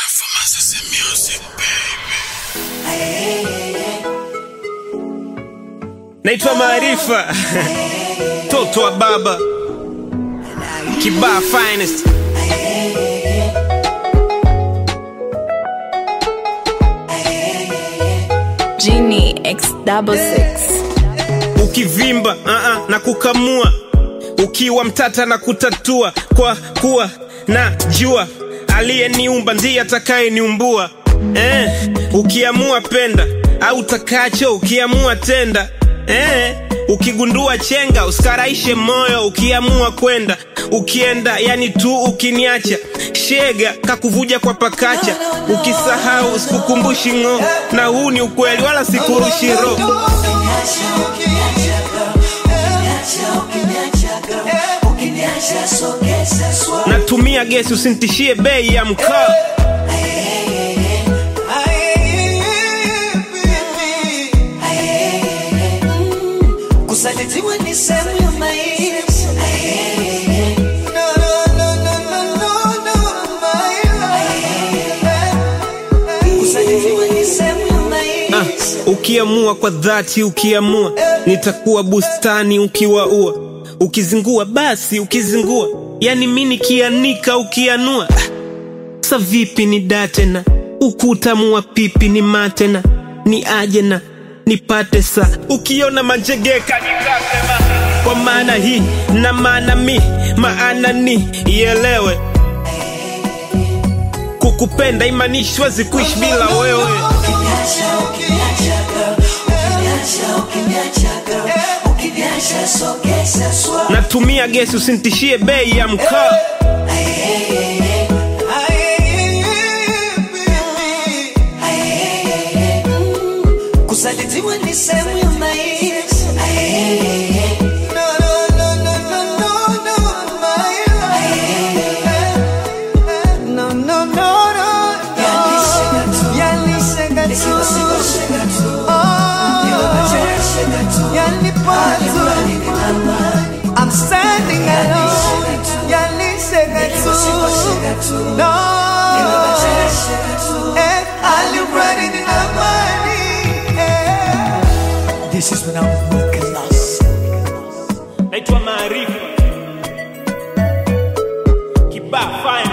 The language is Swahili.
naitwa Maarifa toto wa baba Kibaa finest Genie X double six. ukivimba uh -uh, na kukamua ukiwa mtata na kutatua kwa kuwa na jua aliyeniumba ndiye atakayeniumbua eh, ukiamua penda au takacho ukiamua tenda eh, ukigundua chenga usikaraishe moyo ukiamua kwenda ukienda yani tu ukiniacha shega kakuvuja kwa pakacha ukisahau usikukumbushi ng'o na huu ni ukweli wala sikurushi roho natumia gesi usintishie bei ya mkaa Kusalitiwa ni sehemu ya maisha. No, no, no, no, no, no, no, my love. Kusalitiwa ni sehemu ya Ah, maisha. ukiamua kwa dhati ukiamua nitakuwa bustani ukiwaua ukizingua basi ukizingua yani mi nikianika ukianua Ah, sa vipi ni datena ukutamua pipi ni matena ni ajena nipate sa ukiona manjegeka nitasema kwa maana hii na maana mi maana ni ielewe kukupenda imanishi siwezi kuishi bila wewe Ukiniacha, ukiniacha, girl. Ukiniacha, ukiniacha, girl. Ukiniacha, sogeza swa. natumia gesi usintishie bei ya mkaa Kusalitiwa ni sehemu ya maisha. No, no, no, no, no, no, no, my love. No, no, no, no, no. Yalishega tu. Oh, yalipa tu. I'm standing alone. Yalishega tu. No. Eh, alibadi nina amani. Eh. This is when I'm looking lost. naitwa maarifa kibaa fine